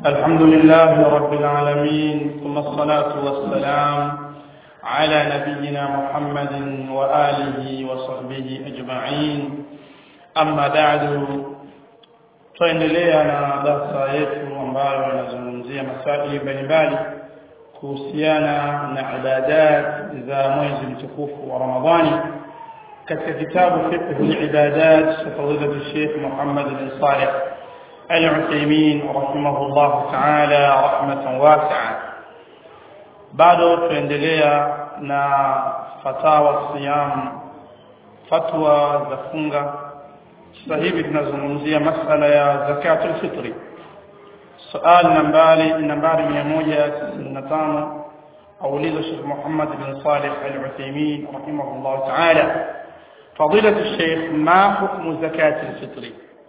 الحمد لله رب العالمين ثم الصلاة والسلام على نبينا محمد وآله وصحبه أجمعين أما بعد tuendelea na darasa yetu ambayo inazungumzia masaili mbalimbali kuhusiana na ibadat za mwezi mtukufu wa Ramadhani katika kitabu fiqh al-ibadat cha fadilatu Sheikh Muhammad bin Saleh Al-Uthaymeen rahimahullah ta'ala rahmatan wasi'a bado tuendelea na fatawa siyam fatwa za funga sasa hivi tunazungumzia masala ya zakatul fitri suali nambari nambari 195 auliza Sheikh Muhammad bin Saleh Al-Uthaymeen rahimahullah ta'ala فضيلة الشيخ ما حكم زكاة الفطر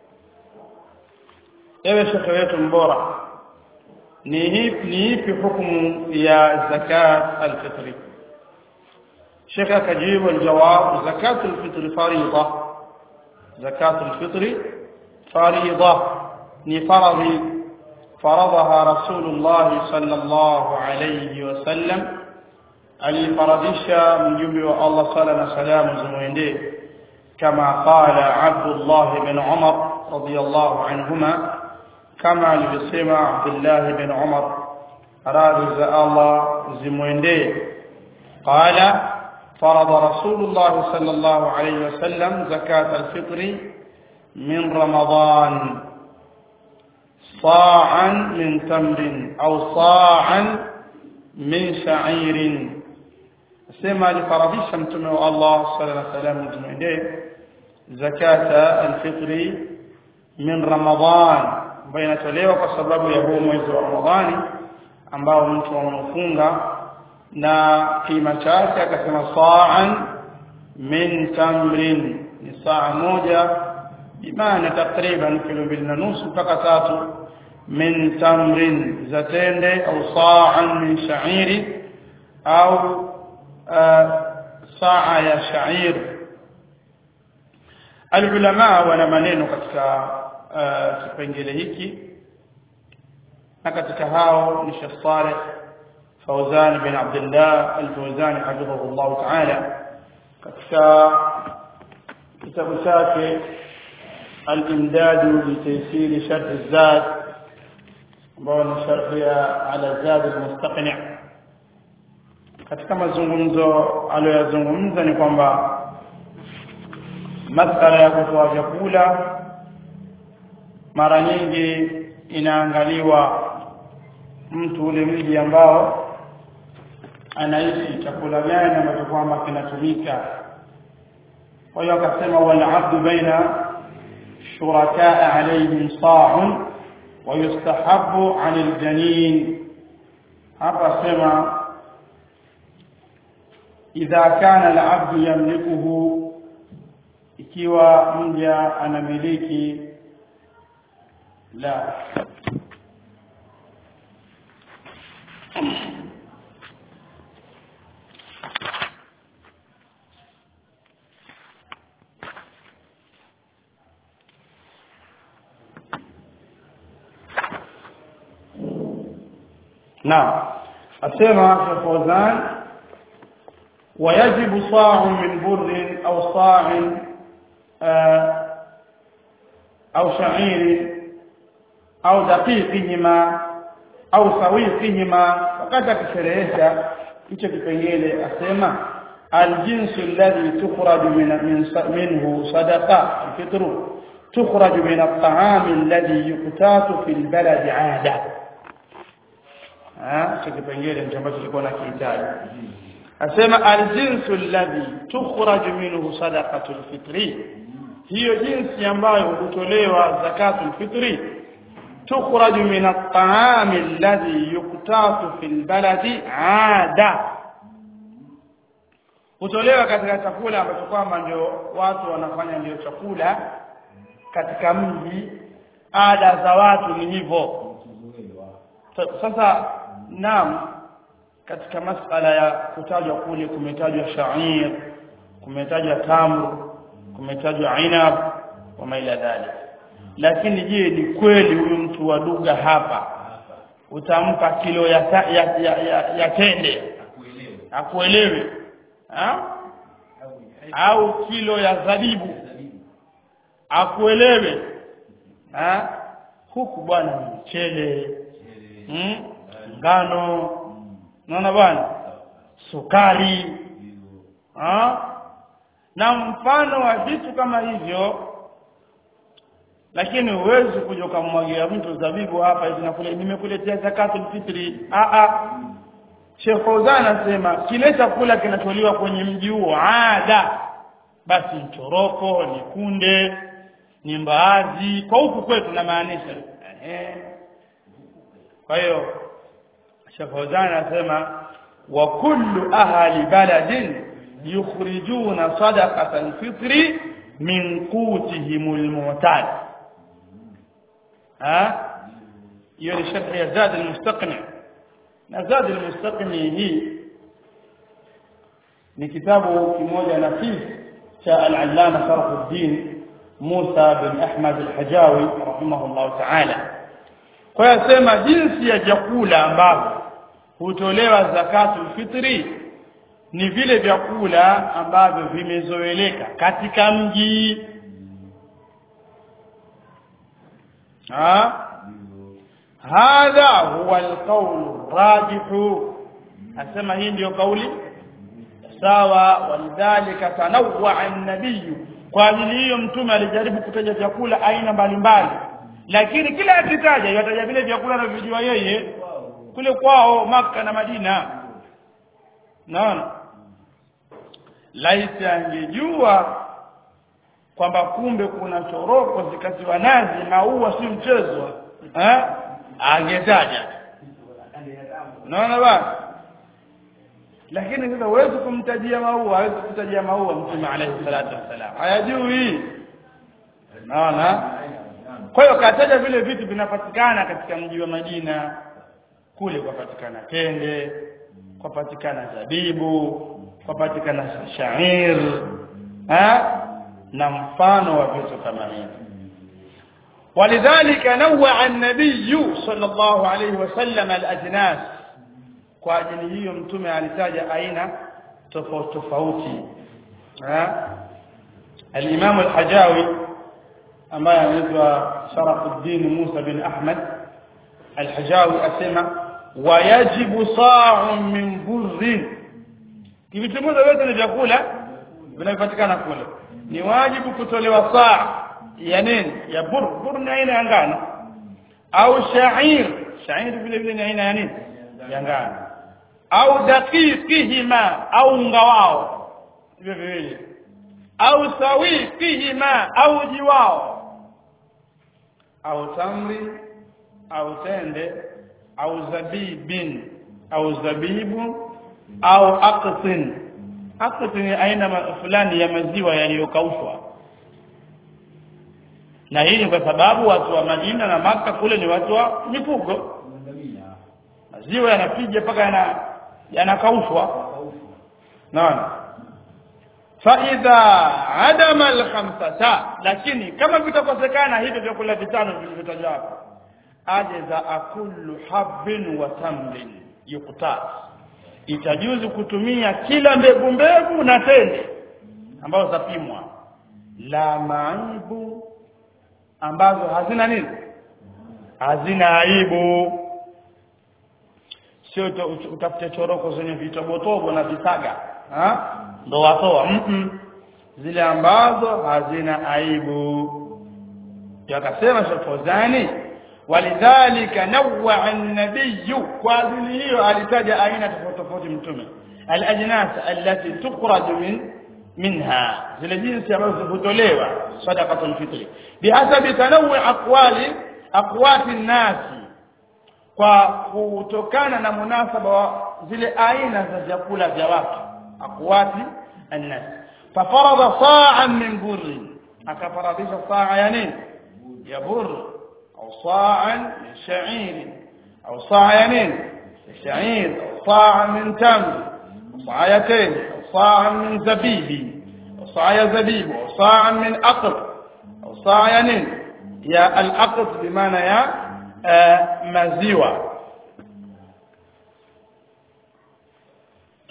ewe shekhe wetu mbora ni ipi hukumu ya zakat alfitri shekhe akajibu aljawab zakat alfitri farida zakat alfitri farida ni faradhi فرضها رسول الله صلى الله عليه وسلم alifaradhisha mjumbe wa Allah sala na salamu zimwendee kama qala Abdullah bin Umar radiyallahu anhuma kama alivyosema Abdullah bin Umar radhi za Allah zimwendee qala فرض رسول الله صلى الله عليه وسلم زكاة الفطر من رمضان صاعا من تمر أو صاعا من شعير sema alifaradhisha mtume wa Allah sallallahu alaihi wasallam tumwendee zakata alfitri min Ramadhan ambayo inatolewa kwa sababu ya huu mwezi wa Ramadhani ambao mtu ameufunga na kima chake akasema sa'an min tamrin ni saa moja imani takriban kilo mbili na nusu mpaka tatu min tamrin za tende au sa'an min sha'iri au saa ya shair alulama wana maneno katika kipengele hiki na katika hao ni Sheikh Saleh Fauzan bin Abdullah Al-Fauzan hafidhahullah ta'ala katika kitabu chake al-imdad li taysir sharh az-zad ambao ni sharh ya ala zad al-mustaqni' katika mazungumzo aliyoyazungumza ni kwamba masala ya kutoa vyakula mara nyingi inaangaliwa mtu ule mji ambao anaishi chakula gani ambacho kwamba kinatumika kwa hiyo akasema wal abdu baina shurakaa alayhim sa'un wa yustahabbu 'anil janin hapa sema idha kana al-abdu yamlikuhu ikiwa mja anamiliki la نعم asema Fawzan ويجب صاع من بر أو صاع أو شعير أو دقيقهما أو سويقهما فقد كشريشا hicho kipengele asema aljinsu alladhi tukhraju min minhu sadaqa alfitru tukhraju min at-ta'am alladhi yuqtatu fil balad 'ada ah hicho kipengele ndicho ambacho kilikuwa na kihitaji asema aljinsu alladhi tukhraju minhu sadaqatul fitri hiyo jinsi ambayo hutolewa zakatul fitri tukhraju min at-ta'am alladhi yuqtatu fil baladi 'ada hutolewa katika chakula ambacho kwamba ndio watu wanafanya ndio chakula katika mji ada za watu ni hivyo sasa naam katika masala ya kutajwa kule kumetajwa sha'ir kumetajwa tamr kumetajwa inab wa maila dhalik lakini je ni kweli huyu mtu wa lugha hapa utampa kilo ya ta, ya, ya, ya, ya tende akuelewe akuelewe ha? au au kilo ya zabibu zabibu akuelewe ha? huku bwana ni mchele chele mm? ngano mm, naona bwana sawa sukari ndio ha? na mfano wa vitu kama hivyo lakini huwezi kuja ukamwagia mtu zabibu hapa hivi nakule nimekuletea zakatul fitri a a Sheikh Fauzan anasema kile chakula kinacholiwa kwenye mji huo ada basi mchoroko ni kunde ni mbaazi kwa huku kwetu namaanisha eh kwa hiyo Sheikh Fauzan anasema wa kullu ahli baladin yukhrijuna sadaqatan fitri min qutihimul mu'tad ha hiyo ni sharh ya Zad al-Mustaqni na Zad al-Mustaqni hii ni kitabu kimoja nafis cha al-Allama Sharafuddin Musa bin Ahmad al-Hajawi rahimahullah ta'ala kwa hiyo sema jinsi ya chakula ambavyo hutolewa zakatul fitri ni vile vyakula ambavyo vimezoeleka katika mji ha ndio hadha huwa alqawl rajih asema hii ndio kauli sawa walidhalika tanawwa an-nabiy kwa ajili hiyo mtume alijaribu kutaja vyakula aina mbalimbali lakini kila akitaja yataja vile vyakula anavyojua yeye kule kwao maka na Madina naona laiti angejua kwamba kumbe kuna choroko zikatiwa nazi maua si mchezo eh angetaja naona bwana lakini sasa huwezi kumtajia maua hawezi kutajia maua mtume alayhi salatu wassalam hayajui naona kwa hiyo kataja vile vitu vinapatikana katika mji wa Madina kule kwapatikana tende kwapatikana zabibu kwapatikana shair ha na mfano wa vitu kama hivi ولذلك نوع النبي صلى الله عليه وسلم الأجناس kwa ajili hiyo mtume alitaja aina tofauti tofauti ha al-Imam al-Hajawi ambaye anaitwa Sharafuddin Musa bin Ahmad al-Hajawi asema wayajibu sa'un min burrin kivitimoza vyote ni vyakula vinavyopatikana kule ni wajibu kutolewa saa ya nini ya bur bur ni aina ya ngano au sha'ir sha'ir vile vile ni aina ya nini ya ngano au daqiqihima au unga wao hivyo viwili au sawiqihima au jiwao au tamri au tende au zabibin au zabibu au aqtin aqtin ni aina ma- fulani ya maziwa yaliyokaushwa na hii ni kwa sababu watu wa Madina na Maka kule ni watu wa mifugo ngamia maziwa yanapiga mpaka yana yanakaushwa kaufu naona faidha adama alkhamsata lakini kama vitakosekana hivyo vyakula vitano vilivyotajwa hapa ajaza akullu habbin wa tamrin yuqtas itajuzu kutumia kila mbegu mbegu na tende ambazo zapimwa la maibu ambazo hazina nini hazina aibu sio uta- ut- utafute choroko zenye vitobotobo na visaga ha ndo watoa mm -mm. zile ambazo hazina aibu ndio akasema Sheikh Fawzani walidhalika nawwa an-nabiy kwa ajili hiyo alitaja aina tofauti tofauti mtume al-ajnas allati tukhraj min minha zile jinsi ambazo hutolewa sadaqatul fitri bihasabi tanawwu aqwali aqwati an-nasi kwa kutokana na munasaba wa zile aina za vyakula vya watu akwati annas fafarada sa'an min burri akafaradisha saa ya nini ya burr au sa'an min sha'ir au saa ya nini sha'ir au sa'an min tamr صاعتين أو صاعا من زبيب أو صاع زبيب أو صاعا من أقط أو صاع ينين يا الأقط بمعنى يا آه، maziwa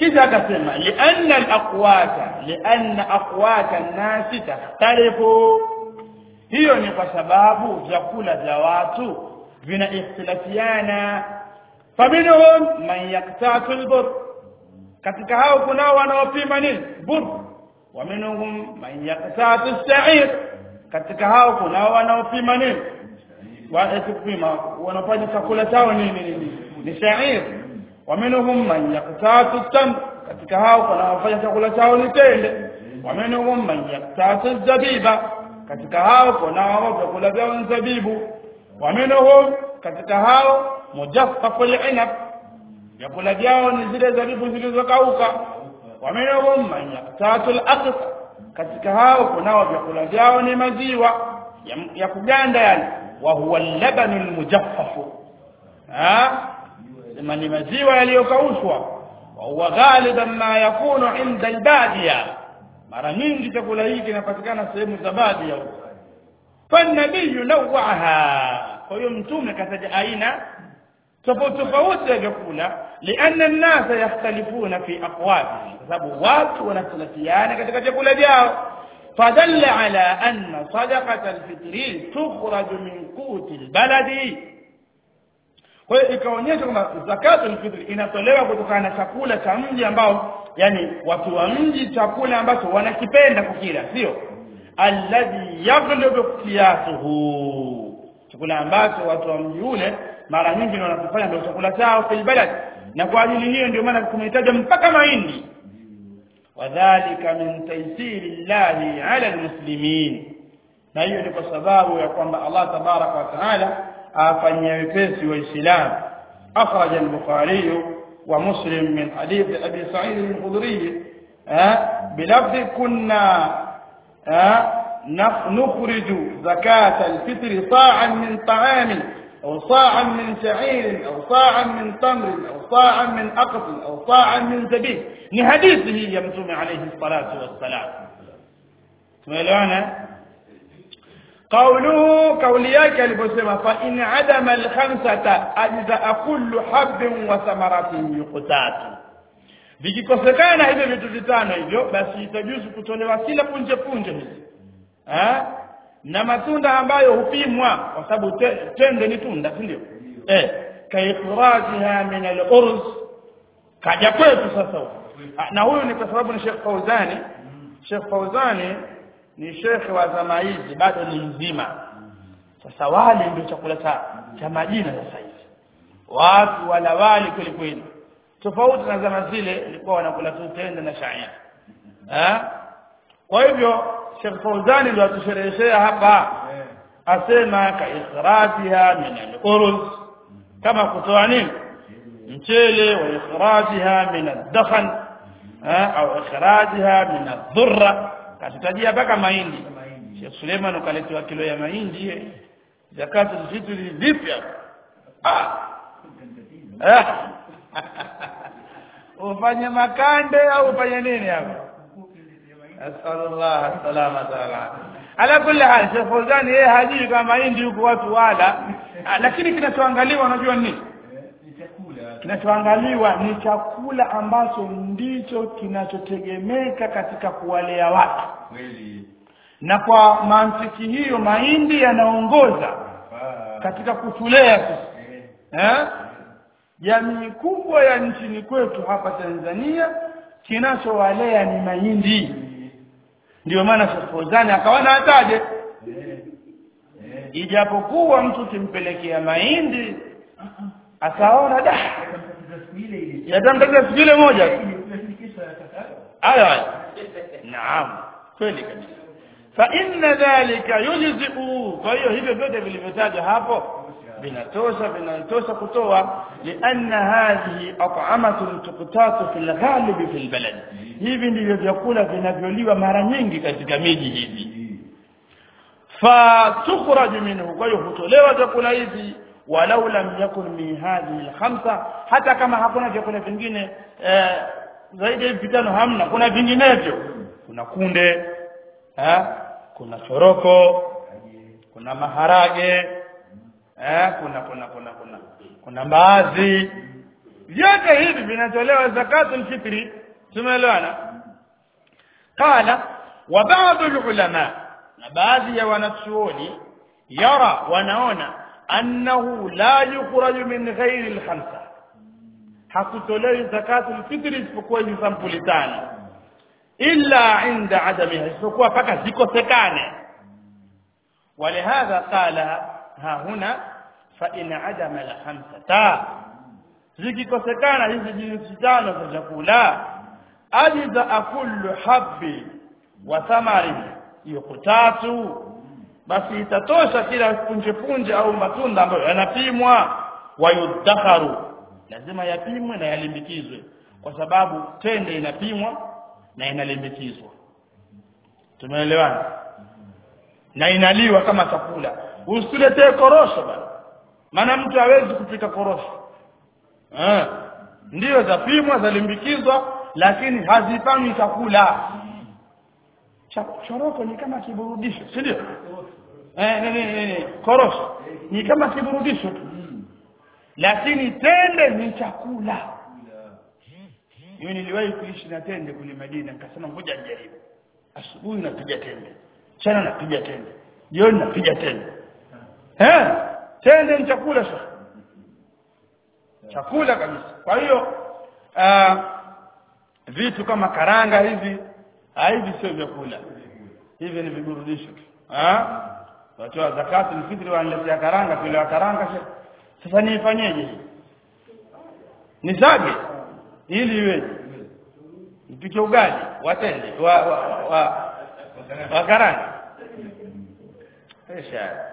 kisha akasema lianna alaqwata lianna aqwata an-nasi takhtalifu hiyo ni kwa sababu vyakula vya watu vina ikhtilafiana faminhum man yaktatu al-bur katika hao kunao wanaopima nini bur wa minhum man yaktatu as-sa'ir katika hao kunao wanaopima nini kupima wanafanya chakula chao nini nini ni sha'ir wa minhum man yaktatu tam katika hao kuna wafanya chakula chao ni tende wa minhum man yaktatu zabiba katika hao kuna wao vyakula vyao ni zabibu wa minhum katika hao mujaffafu al-inab vyakula vyao ni zile zabibu zilizokauka wa minhum man yaktatu al-aqsa katika hao kunao vyakula vyao ni maziwa ya, ya kuganda yani wa huwa al-labanu al-mujaffafu ha sema ni maziwa yaliyokaushwa wa huwa ghaliban ma yakunu inda al-badiya mara nyingi chakula hiki kinapatikana sehemu za badia huko fanabiyu nawaha kwa hiyo mtume kataja aina tofauti tofauti ya vyakula lianna an-nasa yakhtalifuna fi aqwatihi kwa sababu watu wanatofautiana katika vyakula vyao فدل على أن صدقة الفطر تخرج من قوت البلد kwa hiyo ikaonyesha kwamba zakatul fitr inatolewa kutokana na chakula cha mji ambao yani watu wa mji chakula ambacho wanakipenda kukila sio alladhi yaghlibu qiyasuhu chakula ambacho watu wa mji ule mara nyingi wanakifanya ndio chakula chao fil balad na kwa ajili hiyo ndio maana kumehitaji mpaka mahindi wadhālika min taysiri llahi ala almuslimin na hiyo ni kwa sababu ya kwamba Allah tabaraka wa taala afanyia wepesi waislamu akhraja al-bukhari wa muslim min hadith abi sa'id al-khudri bilafzi kunna نخرج زكاة الفطر صاعا من طعام أو صاعا من شعير أو صاعا من تمر أو صاعا من أقط أو صاعا من زبيب ni hadithi hii ya mtume alayhi salatu wassalam tumeelewana قوله قولي yake aliposema fa in adama al-khamsata ajza kullu habbin wa thamaratin yuqtatu vikikosekana hivyo vitu vitano hivyo basi itajuzu kutolewa kila punje punje hizi eh na matunda ambayo hupimwa kwa sababu te, tende ni tunda si ndio eh kaikhrajiha min al-urz kaja kwetu sasa na huyu ni kwa sababu ni Sheikh Fauzani Sheikh Fauzani ni shekhe wa zama hizi bado ni mzima sasa wali ndio chakula cha cha majina sasa hivi watu wala wali kweli kweli tofauti na zama zile ilikuwa wanakula tu tende na shaia eh kwa hivyo Sheikh Fauzani ndio atushereheshea hapa asema ka ikhrajiha min al-uruz kama kutoa nini mchele wa ikhrajiha min ad-dakhan au ikhrajiha min ad-dhurra katutajia mpaka mahindi Sheikh Suleiman ukaletewa kilo ya mahindi zakatu vitu vipi ah ufanye makande au ufanye nini hapo asallallahu salama taala ala kulli hal Sheikh Fawzani yeye hajui kama mahindi huko watu wala lakini kinachoangaliwa unajua nini kinachoangaliwa ni chakula ambacho ndicho kinachotegemeka katika kuwalea watu na kwa mantiki hiyo mahindi yanaongoza katika kutulea sisi eh jamii kubwa ya nchini kwetu hapa Tanzania kinachowalea ni mahindi ndio maana Shafozani akawana ataje ijapokuwa mtu kimpelekea mahindi akaona da yatamtaja siku ile moja hayo hayo naam kweli kabisa fa inna dhalika yujzi'u kwa hiyo hivyo vyote vilivyotajwa hapo vinatosha vinatosha kutoa lianna hadhihi at'amatun tuqtatu fil ghalib fil balad hivi ndivyo vyakula vinavyoliwa mara nyingi katika miji hivi fa tukhraju minhu kwa hiyo hutolewa vyakula hivi walau lam yakun min hadhihi alkhamsa hata kama hakuna vyakula vingine eh, zaidi ya vitano hamna kuna vinginevyo kuna kunde eh, kuna choroko kuna maharage eh, kuna kuna kuna kuna kuna mbaazi vyote hivi vinatolewa zakatul fitri tumeelewana qala wa ba'd ulama na baadhi ya wanachuoni yara wanaona annahu la yukhraju min ghairi al-khamsa hakutolewi zakatul fitri isipokuwa hizi sampuli tano illa inda adamiha isipokuwa mpaka zikosekane ولهذا قال ها هنا فإن عدم الخمسة zikikosekana hizi jinsi tano za chakula ajiza kullu habbi wa thamari yuqtatu basi itatosha kila punje punje au matunda ambayo yanapimwa wayudakharu lazima yapimwe na yalimbikizwe kwa sababu tende inapimwa na inalimbikizwa tumeelewana na inaliwa kama chakula usituletee korosho bana maana mtu hawezi kupika korosho eh ndio zapimwa zalimbikizwa lakini hazifanywi chakula Cha- choroko ni kama kiburudisho si ndio eh ni, ni, ni, ni. korosho ni kama kiburudisho tu lakini tende ni chakula mimi niliwahi kuishi na tende kule Madina nikasema ngoja nijaribu asubuhi napiga tende mchana napiga tende jioni napiga tende eh tende ni chakula sasa chakula kabisa kwa hiyo uh, vitu kama karanga hivi ah, hivi sio vyakula hivi ni viburudisho tu ah watu wa zakatu fitri wanaletea karanga kile wa karanga sasa sasa niifanyeje hii nisage ili iweje nipike ugali watende wa wa, wa, wa karanga ايش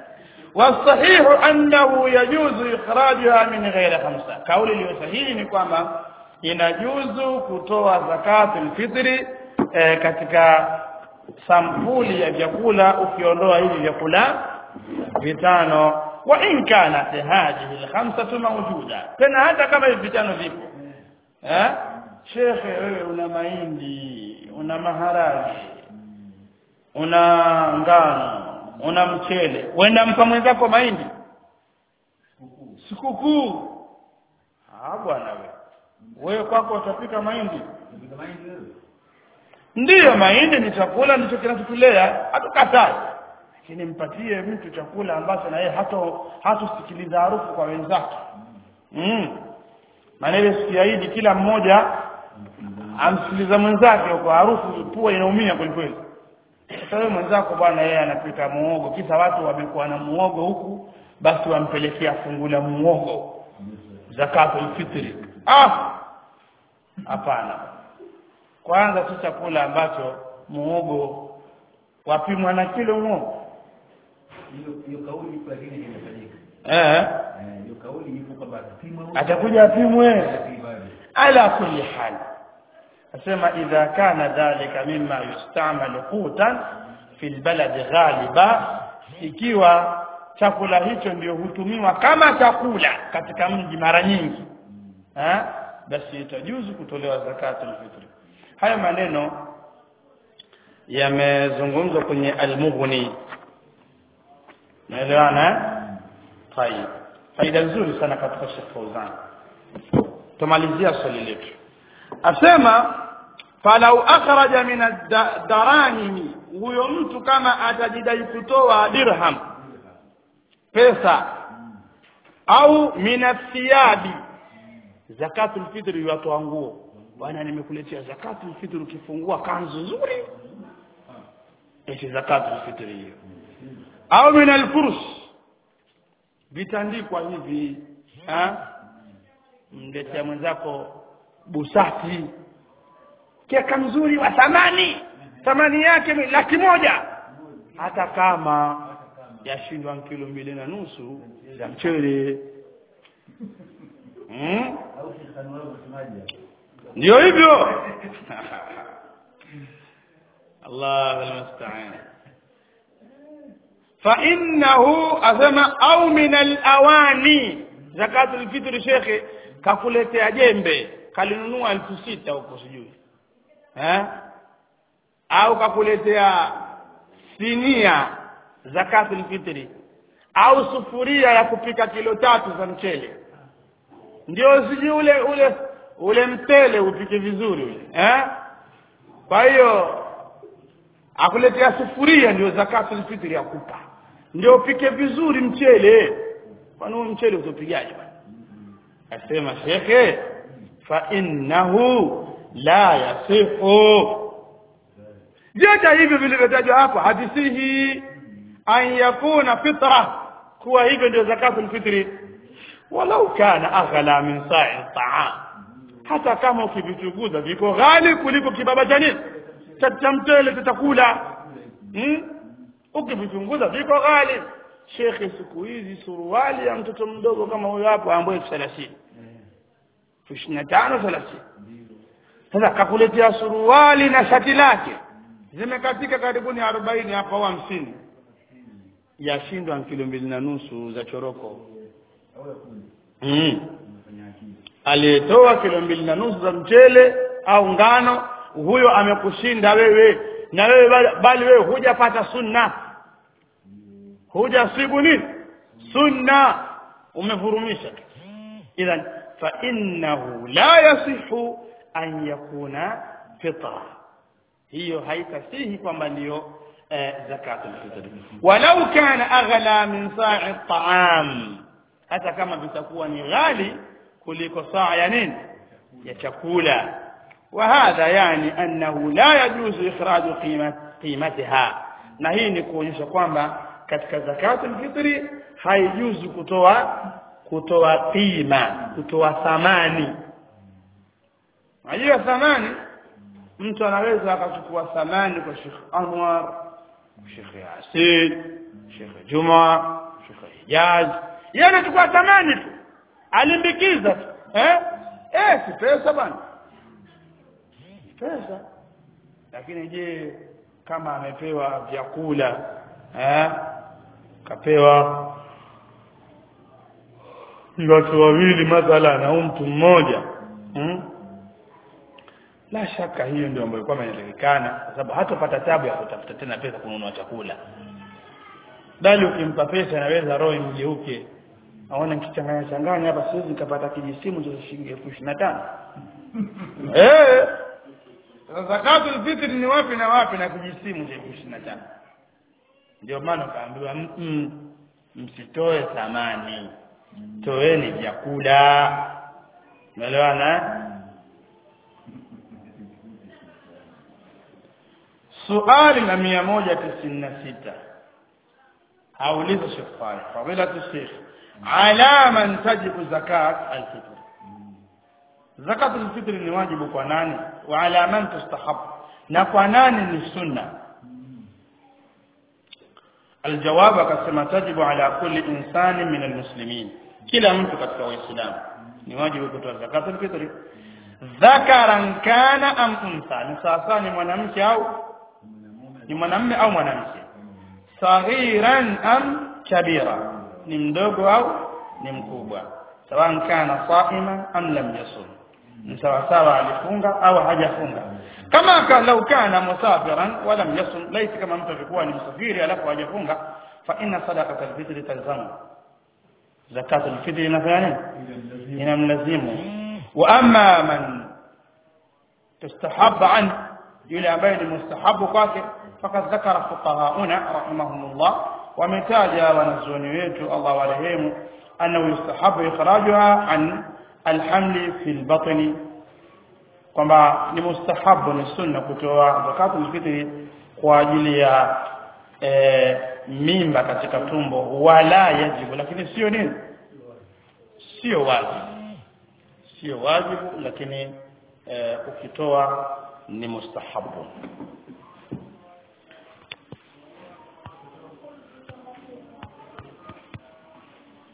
والصحيح انه يجوز اخراجها من غير خمسه kauli iliyo sahihi ni kwamba inajuzu kutoa zakatul fitri eh, katika sampuli ya vyakula ukiondoa hivi vyakula vitano wa in kanat hadhihi alkhamsatu mawjuda tena hata kama hivi vitano vipo eh shekhe wewe una mahindi una maharage una ngano una mchele wenda mpa mwenzako mahindi sikukuu ah bwana wewe wewe kwako utapika mahindi ndiyo mahindi ni chakula ndicho kinachotulea hatukatai lakini mpatie mtu chakula ambacho na yeye hato hatosikiliza harufu kwa wenzake mm. maana ile siku ya Idi kila mmoja amsikiliza mwenzake kwa harufu pua inaumia kweli kweli sasa wewe mwenzako bwana yeye anapika muogo kisa watu wamekuwa na muogo huku basi wampelekea fungu la muogo zakatul fitri ah hapana kwanza si chakula ambacho muogo wapimwa na kilo muogo hiyo hiyo kauli ipo lakini imefanyika eh Eh, hiyo kauli ipo kwamba atapimwa huyu, atakuja apimwe atapimwa yule. ala kulli hal asema idha kana dhalika mimma yustamalu qutan fi albalad ghaliba ikiwa chakula hicho ndio hutumiwa kama chakula katika mji mara nyingi eh basi itajuzu kutolewa zakatul fitri haya maneno yamezungumzwa kwenye al-mughni naelewana eh طيب faida nzuri sana katika Sheikh Fauzan tumalizia swali letu asema falau akhraja min ad-darahim huyo mtu kama atajidai kutoa dirham pesa au min athiyabi zakatul fitri watoa nguo bwana nimekuletea zakatul fitri ukifungua kanzu nzuri eti zakatul fitri hiyo au min al-furs vitandikwa hivi ha mletea mwenzako busati keka mzuri wa thamani thamani yake ni laki moja hata kama yashindwa kilo mbili na nusu ya mchele hmm? Au Sheikh Anwar unasemaje? ndio hivyo Allah almusta'an fa innahu asema au min alawani zakatul fitr shekhe kakuletea jembe kalinunua elfu sita huko sijui eh au kakuletea sinia zakatul fitri au sufuria ya kupika kilo tatu za mchele ndio siji ule ule ule mtele upike vizuri ule eh kwa hiyo akuletea sufuria ndio zakatul fitri akupa ndio upike vizuri mchele kwani huo mchele utapigaje bwana asema shekhe fa innahu la yasihu vyote hivyo vilivyotajwa hapa hadisihi an yakuna fitra kuwa hivyo ndio zakatul fitri walau kana aghla min sa'i ta'am hata kama ukivichunguza viko ghali kuliko kibaba cha nini cha mtele tutakula hmm? ukivichunguza viko ghali shekhe siku hizi suruali ya mtoto mdogo kama huyo hapo ambaye elfu thelathini elfu ishirini na tano thelathini sasa kakuletea suruali na shati lake zimekatika karibuni arobaini hapa au hamsini yashindwa kilo mbili na nusu za choroko mm. aliyetoa kilo mbili na nusu za mchele au ngano huyo amekushinda wewe na wewe bali, bali wewe hujapata sunna hujasibu nini sunna umevurumisha idhan fa innahu la yasihu an yakuna fitra hiyo haitasihi kwamba ndiyo eh, zakatul fitr walau kana aghla min sa'i at'am hata kama vitakuwa ni ghali kuliko saa ya nini ya chakula وهذا يعني أنه لا يجوز إخراج قيمة قيمتها na hii ni kuonyesha kwamba katika zakatul fitri haijuzu kutoa kutoa qima kutoa thamani unajua thamani mtu anaweza akachukua thamani kwa Sheikh Anwar Sheikh Yasin Sheikh Juma Sheikh Hijaz yeye anachukua thamani tu alimbikiza tu eh eh si pesa bwana pesa lakini je kama amepewa vyakula eh kapewa watu wawili mathalan au mtu mmoja hmm? la shaka hiyo ndio ambayo kwamba inatakikana kwa sababu hatopata tabu ya kutafuta tena pesa kununua chakula bali ukimpa pesa anaweza roho imgeuke aona nikichanganya changanya hapa siwezi nikapata kijisimu cha shilingi elfu ishirini na tano eh zakatul fitri ni wapi na wapi na kujisimu cha elfu ishirini na tano ndio maana ukaambiwa msitoe thamani toeni vyakula umeelewana suali la mia moja tisini na sita auliza Sheikh Saleh fadilatu Sheikh ala man tajibu zakat al-fitr zakat al-fitr ni wajibu kwa nani wa ala man tustahab na kwa nani ni sunna الجواب akasema tajibu ala kulli insani min almuslimin kila mtu katika waislamu ni wajibu kutoa zakat al-fitr dhakaran kana am untha ni sasa ni mwanamke au ni mwanamume au mwanamke saghiran am kabira ni mdogo au ni mkubwa sawa kana saima am lam yasum ni sawa sawa alifunga au hajafunga kama ka lau kana musafiran wa lam yasum laiti kama mtu alikuwa ni msafiri alafu hajafunga fa inna sadaqata alfitr talzamu zakat alfitr inafanya nini inamlazimu wa amma man tustahabba an yule ambaye ni mustahabu kwake فقد ذكر فقهاؤنا رحمهم الله ومتاجا ونزوني wetu Allah warehemu annahu yustahabu ikhrajuha an alhamli fi albatni kwamba ni mustahabu ni sunna kutoa zakatul fitri kwa ajili ya e, mimba katika tumbo wala yajibu lakini sio nini sio wajibu sio wajibu lakini e, ukitoa ni mustahabu